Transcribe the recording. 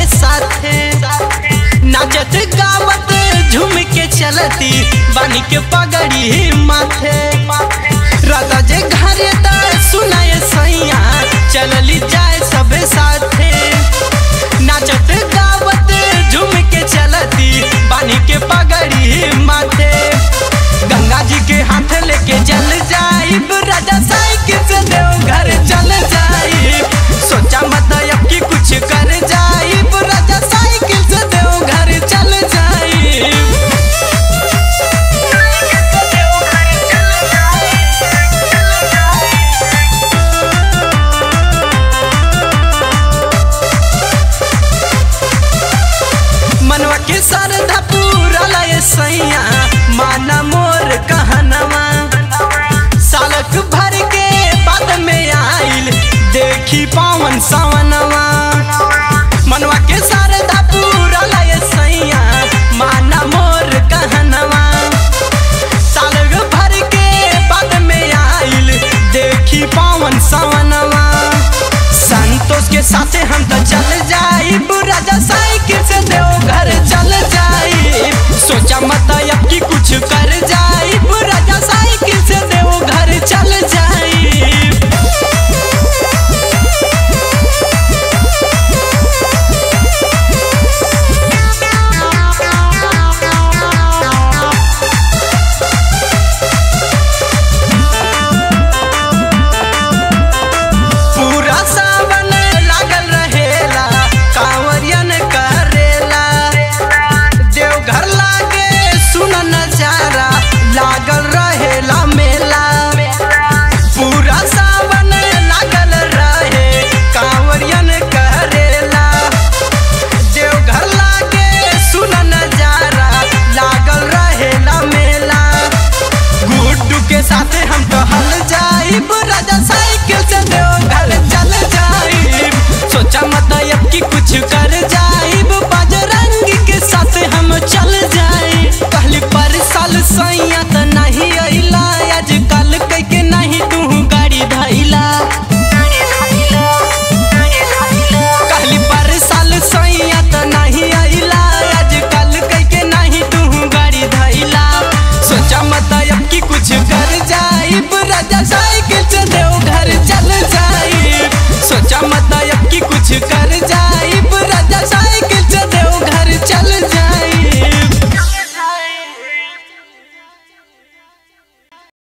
सबे साथे नाचत गावत झूम के चलती बानी के पगड़ी माथे राधा जे घरे त सुनाए सैया चलली जाए सबे साथे नाचत गावत झूम के चलती बानी के पगड़ी माथे गंगा जी के हाथ लेके जल जाई राजा साइकिल से देव घर चल जाई सोचा मत अब की कुछ कर जाई राजा साइकिल से देव घर चल जाई मनवा के श्रद्धा पूरा लय सैया माना मोर कहनवा सालक भर के बाद में आइल देखी पावन सवनवा मनवा के श्रद्धा पूरा लय सैया माना मोर कहनवा सालक भर के बाद में आइल देखी पावन सवनवा संतोष के साथे हम तो चल जाई राजा साइकिल से देव घर चल जाई सोचा मत अब की कुछ कर जाई राजा साइकिल से देव घर चल जाई पूरा सावन लागल रहेला कांवरियन करेला देवघर लागे सुन नजारा लागल